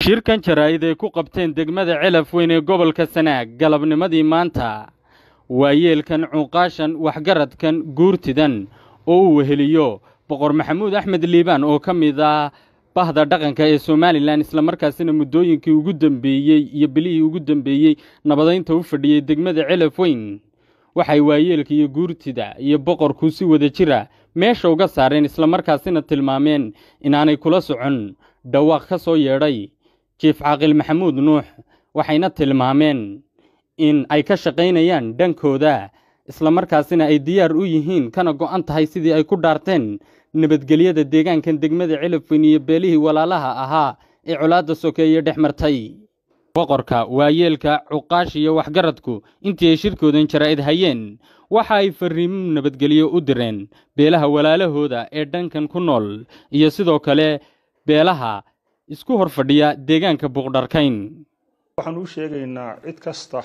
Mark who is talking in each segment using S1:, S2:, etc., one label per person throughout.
S1: shirkan jaraa'id ay ku qabteen degmada celaf weyn ee gobolka sanaag galabnimadii maanta waayeelkan cuuqaashan waxgaradkan guurtidan oo uu weheliyo boqor maxamuud axmed liibaan oo ka mid ah bahda dhaqanka ee somalilan islamarkaasina muddooyinkii ugu dambeeyey iyo bilihii ugu dambeeyey nabadaynta u fadhiyey degmada celaf weyn waxay waayeelka iyo guurtida iyo boqorku si wada jira meesha uga saareen islamarkaasina tilmaameen inaanay kula socon dhawaaq ka soo yeedhay jiif caaqil maxamuud nuux waxayna tilmaameen in ay ka shaqaynayaan dhankooda islamarkaasina ay diyaar u yihiin kana go'an tahay sidii ay ku dhaarteen nabadgelyada deegaankan degmada celafweyn iyo beelihii walaalaha ahaa ee colaadda sokeeye dhex martay boqorka waayeelka cuqaash iyo waxgaradku intii ay shirkoodan jaraa'id hayeen waxa ay farriimo nabadgelyo u direen beelaha walaalahooda ee dhankan ku nool iyo sidoo kale beelaha isku hor fadhiya deegaanka buuqdharkayn
S2: waxaan u sheegaynaa cid kasta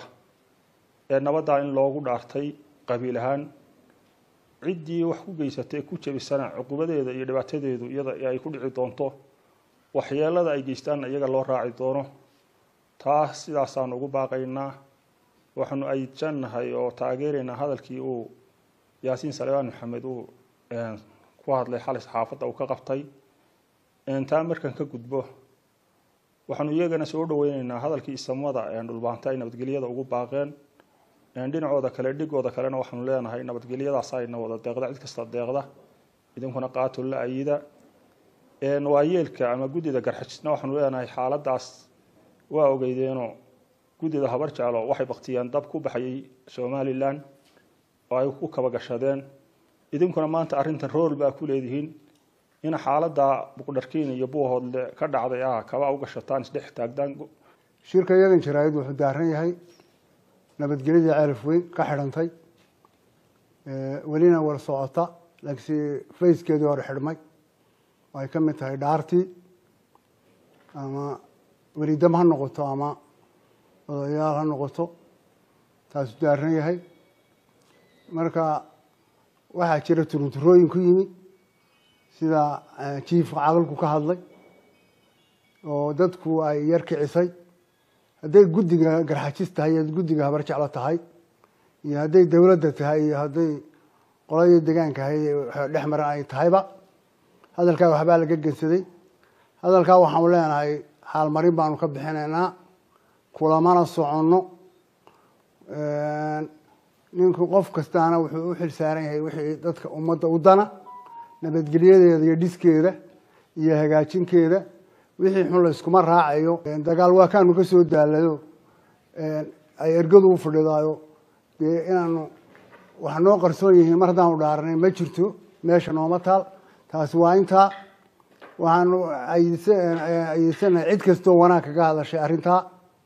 S2: ee nabaddaa in loogu dhaartay qabiil ahaan ciddii wax ku geysatay ku jebisana cuqubadeeda iyo dhibaatadeedu iyada ay ku dhici doonto waxyeelada ay geystaanna iyaga loo raaci doono taas sidaasaan ugu baaqaynaa waxaanu ayjannahay oo taageeraynaa hadalkii uu yaasiin salebaan maxamed uu ku hadlay xalay saxaafadda uu ka qabtay taa markan ka gudbo waxaanu iyagana soo dhaweyneynaa hadalkii isamada dhulbaanta ay nabadgelyada ugu baaqeen dhinacooda kale dhigooda kalena waxaanu leenahay nabadgelyadaas ayna wada deeqda cid kasta deeqda idinkuna qaato la ayida waayeelka ama guddida garxajisna waxaanu leenahay xaaladaas waa ogeydeenoo guddida habar jeclo waxay baktiyeen dab ku baxayay somalilan oo ay ku kaba gashadeen idinkuna maanta arrintan rool baa ku leedihiin in xaaladda buqdharkiin iyo buuhoodle ka dhacday ah kaba u gashataan isdhex taagdaan
S3: shirka iyagan jaraa'id wuxuu daaran yahay nabadgelyadii ceelaf weyn ka xidhantay welina war socota laakiinse fayskeedii hore xidhmay oo ay ka mid tahay dhaartii ama welidam ha noqoto ama odayaal ha noqoto taasuu daaran yahay marka waxaa jira turunturooyin ku yimi sida jiifka caqalku ka hadlay oo dadku ay yar kicisay hadday guddiga garxajis tahay iyo guddiga habar jeclo tahay iyo hadday dowladda tahay iyo hadday qoladii degaanka ahayd dhex maran ay tahayba hadalkaa waxbaa laga gensaday hadalkaa waxaanu leenahay xaalmarin baanu ka bixinaynaa kulamana soconno ninku qof kastaana wuxuu u xil saaran yahay wixii dadka ummadda u dana nabadgelyadeeda iyo dhiskeeda iyo hagaajinkeeda wixii xun la iskuma raacayo dagaal waa kaanu ka soo daalayo ay ergadu u fadhidaayo dee inaanu wax noo qarsoon yihiin mar haddaanu dhaaranay ma jirto meesha nooma taal taasi waa intaa waxaanu ayeysanahay cid kastoo wanaag kaga hadashay arrintaa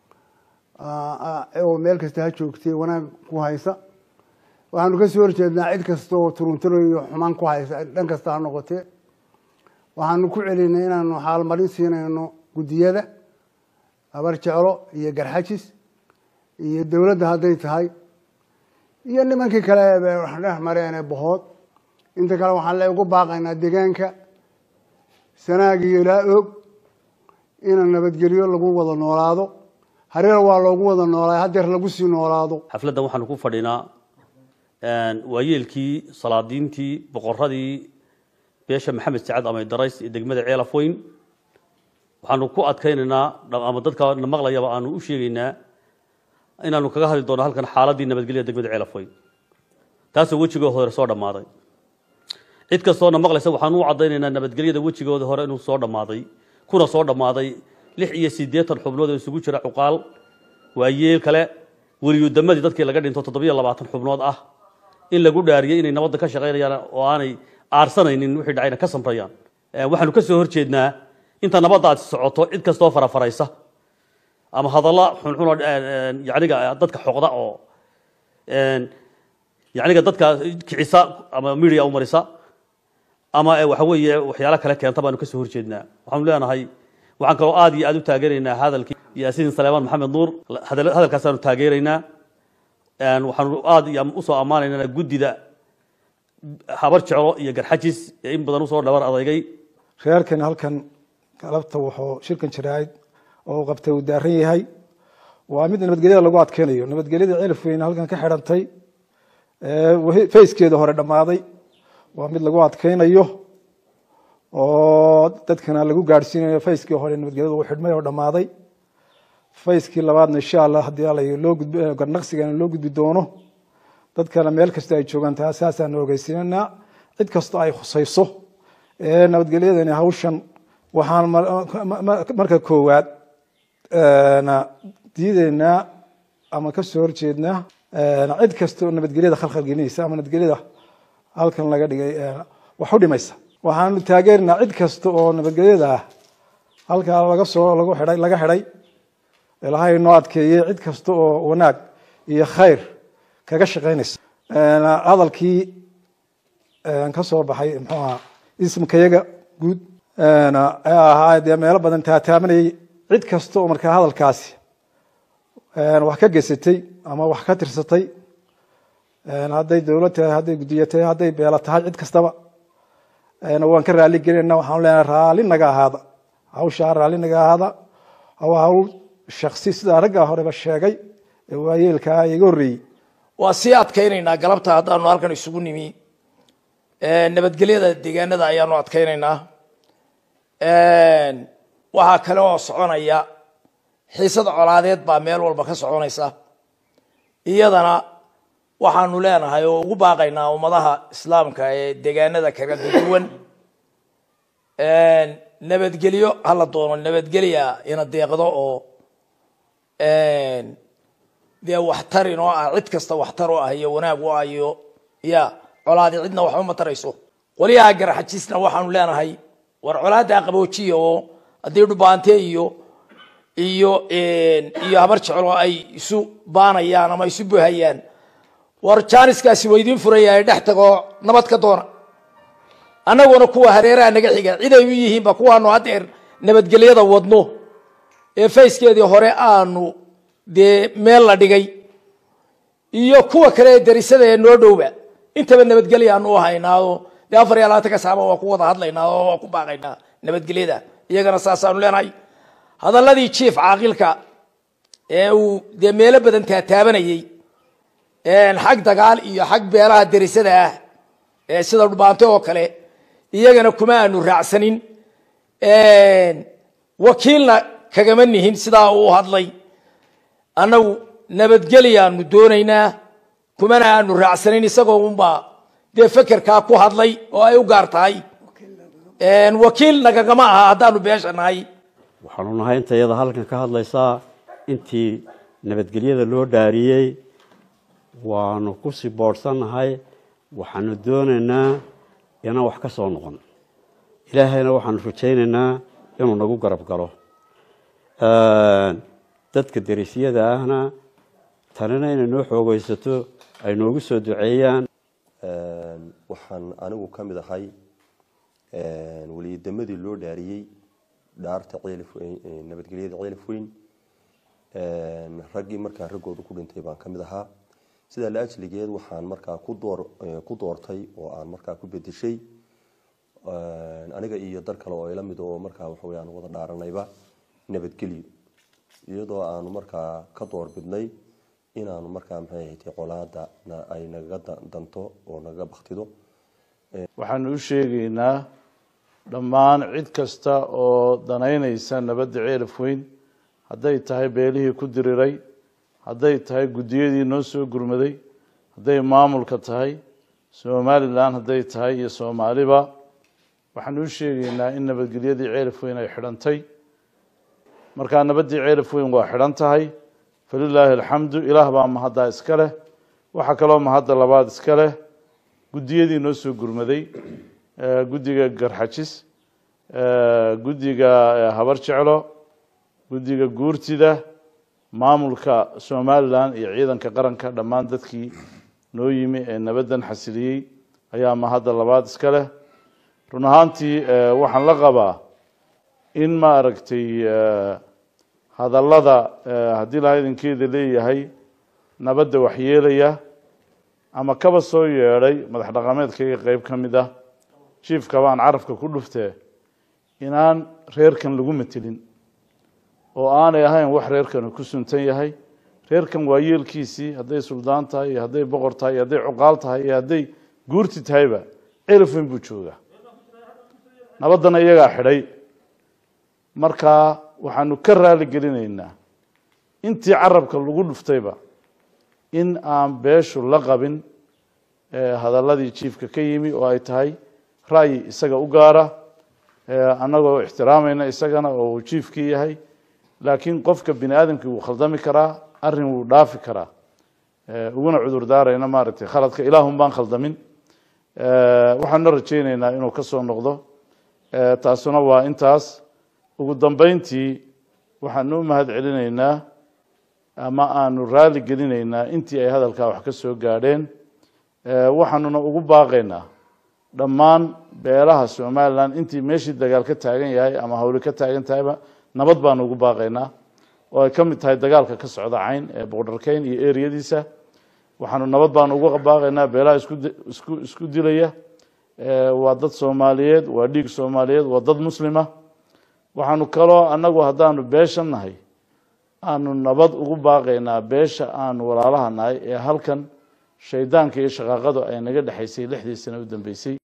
S3: oo meel kasta ha joogtay wanaag ku haysa waxaanu ka soo horjeednaa cid kasta oo turunturo iyo xumaan ku haysa dhan kasta ha noqotee waxaanu ku celinay inaanu xaalmarin siinayno guddiyada habar jeclo iyo garxajis iyo dowladda hadday tahay iyo nimankii kale dhex mareene bohood inta kale waxaan le ugu baaqaynaa deegaanka sanaag iyo ilaa og ina nabadgelyo lagu wada noolaado hareer waa loogu wada noolaa hadeer lagu sii noolaado
S4: xafladdan waxaanu ku fadhinaa waayeelkii salaadiintii boqoradii beesha maxamed sacad amay darays ee degmada ceelaf weyn waxaanu ku adkaynaynaa ama dadka na maqlayaba aanu u sheegaynaa inaanu kaga hadli doono halkan xaaladii nabadgelyada degmada ceelaf weyn taasoo wejigooda hore soo dhammaaday cid kastoo na maqlaysa waxaanu u caddaynaynaa nabadgelyada wejigooda hore inuu soo dhammaaday kuna soo dhammaaday lix iyo siddeetan xubnood oo isugu jira cuqaal waayeel kale weliyudamadii dadkii laga dhinto toddobiyo labaatan xubnood ah in lagu dhaariyey inay nabadda ka shaqaynayaan oo aanay aarsanaynin wixii dhacayna ka samrayaan waxaanu ka soo horjeednaa inta nabaddaasi socoto cid kastoo farafaraysa ama hadalla xunxunoo yaniga dadka xoqda oo yaniga dadka kicisa ama media u marisa ama waxa weeye waxyaalo kale keenta baanu ka soo horjeednaa waxaanu leenahay waxaan kaloo aad iyo aad u taageeraynaa hadalkii yaasiin saleemaan maxamed nuur hadalkaasaanu taageeraynaa waxaanu aad usoo ammaanaynaa guddida habar jeclo iyo garxajis ee in badan usoo dhabar adeygay
S5: reerkan halkan galabta wuxuu shirkan jaraa'id oo uu qabtay uu daaran yahay waa mid nabadgelyada lagu adkeynayo nabadgelyada celif weyn halkan ka xidhantay fayskeeda hore dhammaaday waa mid lagu adkeynayo oo dadkana lagu gaadhsiinayo fayskii hore nabadgelyada uu xidhmay oo dhammaaday fayskii labaadna insha allah haddii ala loo gudb garnaqsigana loo gudbi doono dadkana meel kasta ay joogaan taa saasaan ogeysiinanaa cid kastoo ay khusayso nabadgelyadani hawshan waxaan marka koowaad diideynaa ama kasoo horjeednaa cid kasta oo nabadgelyada khalkhal gelinaysa ama nabadgelyada halkan laga dhigay wax u dhimaysa waxaanu taageerinaa cid kasta oo nabadgelyada halkaa laga soo lagu xidhay laga xidhay ilaahay noo adkeeyey cid kasta oo wanaag iyo khayr kaga shaqaynaysa hadalkii ka soo baxay muxuu ahaa ismkayaga guud ee ahaa dee meelo badan taataabanayay cid kasta oo markaa hadalkaasi wax ka gesatay ama wax ka tirsatay hadday dowlad tahay hadday guddiyo tahay hadday beelo tahay cid kastaba waan ka raali gelinayna waxaanu leenahay raalli naga ahaada hawshaa raalli naga ahaada waa hawl shaksi sidaa raggaa horeba sheegay ee waayeelkaa iga horreeyey
S6: waa sii adkaynaynaa galabta haddaanu halkan isugu nimi nabadgelyada deegaanada ayaanu adkaynaynaa waxaa kale oo soconaya xiisada colaadeed baa meel walba ka soconaysa iyadana waxaanu leenahay oo ugu baaqaynaa ummadaha islaamka ee deegaanada kala duwan nabadgelyo hala doono nabadgelya ina deeqdo oo dee waxtar inoo ah cid kasta waxtar u ah iyo wanaag u ah iyo ya colaadi cidna waxba ma tarayso qolyaha garaxajiisna waxaanu leenahay war colaada qaboojiya oo haddii dhubaante iyo iyo iyo habar jecel oo ay isu baanayaan ama isu buhayaan war jaaniskaasi waa idiin furayahay dhex tagoo nabad ka doona annaguna kuwa hareeraha naga xiga cid ay u yihiinba kuwaanu haddeer nabadgelyada wadno ee fayskeedii hore aanu dee meel la dhigay iyo kuwa kale ee darisada ee noo dhowba intaba nabadgelya aanu u haynaao dee afar iyo labaatanka saaba waa ku wada hadlaynaa oo waa ku baaqaynaa nabadgelyada iyagana saasaanu leenahay hadalladii jief caaqilka ee uu dee meelo badan taataabanayey xag dagaal iyo xag beelaha darisada ah ee sida dhubaante oo kale iyagana kuma aanu raacsanin wakiilna kagama nihin sidaa uu hadlay annagu nabadgelyaanu doonaynaa kumana aanu raacsanin isagoo unbaa dee fekerkaa ku hadlay oo ay u gaar tahay wakiil nagagama aha haddaanu beesha nahay
S7: waxaanu nahay inta iyada halkan ka hadlaysaa intii nabadgelyada loo dhaariyey waanu ku sii boodhsannahay waxaanu doonaynaa inaan wax ka soo noqon ilaahayna waxaanu rajaynaynaa inuu nagu garab galo dadka darisyada ahna tanina inay noo xoogeysato ay noogu soo duceeyaan
S8: waxaan anigu ka mid ahay weliyademadii loo dhaariyey dhaarta ceelif nabadgelyada ceelif weyn raggii markaa raggooda ku dhintay baan ka mid ahaa sidaa la ajligeed waxaan markaa ku door ku doortay oo aan markaa ku bedeshay aniga iyo dar kale oo ila mid oo markaa waxawey aan wada dhaaranayba nabadgelyo iyadoo aanu markaa ka door bidnay inaanu markaa maxay ahayd colaada ay nagaga danto oo nagaga baktido
S9: waxaanu u sheegaynaa dhammaan cid kasta oo danaynaysa nabadda ceelaf weyn hadday tahay beelihii ku diriray hadday tahay guddiyadii noo soo gurmaday hadday maamulka tahay somalilan hadday tahay iyo soomaaliba waxaanu u sheegaynaa in nabadgelyadii ceelaf weyn ay xidhantay markaa nabaddii ceelaf weyn waa xidhan tahay falilaahi alxamdu ilaah baa mahaddaa iska leh waxaa kaloo mahadda labaad iska leh guddiyadii noo soo gurmaday guddiga garxajis guddiga habar jeclo guddiga guurtida maamulka somalilan iyo ciidanka qaranka dhammaan dadkii noo yimi ee nabaddan xasiliyey ayaa mahadda labaad iska leh run ahaantii waxaan la qabaa in ma aragtay hadallada haddii laha idinkeeda leeyahay nabadda waxyeelaya ama kaba soo yeedhay madax dhaqameedkayga qeyb ka mid ah jiifka baan carabka ku dhuftee inaan reerkan lagu matelin oo aanay ahayn wax reerkanu ku suntan yahay reerkan waa yeelkiisii hadday suldaan tahay iyo hadday boqor tahay iyo hadday cuqaal tahay iyo hadday guurti tahayba celaf weyn buu joogaa nabaddana iyagaa xidhay markaa waxaanu ka raali gelinaynaa intii carabka lagu dhuftayba in aan beeshu la qabin hadalladii jiifka ka yimi oo ay tahay ra'yi isaga u gaara annagoo ixtiraamayna isagana oo uu jiifkii yahay laakiin qofka bini aadamkii wuu khaldami karaa arrin wuu dhaafi karaa uguna cudur daarayna maaragtay khaladka ilaahun baan khaldamin waxaanuna rajaynaynaa inuu ka soo noqdo taasuna waa intaas ugu dambeyntii waxaanu u mahad celinaynaa ama aanu raali gelinaynaa intii ay hadalkaa wax ka soo gaadheen waxaanuna ugu baaqaynaa dhammaan beelaha somalilan intii meeshii dagaal ka taagan yahay ama hawli ka taagan tahayba nabad baanu ugu baaqaynaa oo ay ka mid tahay dagaalka ka socda cayn ee boqdharkeyn iyo eriyadiisa waxaanu nabad baanu ugu baaqaynaa beelaha isku isku isku dilaya waa dad soomaaliyeed waa dhiig soomaaliyeed waa dad muslima waxaanu kaloo annagu haddaanu beesha nahay aanu nabad ugu baaqaynaa beesha aanu walaalaha nahay ee halkan shaydaanka iyo shaqaaqadu ay naga dhexaysay lixdii sano u dambeysay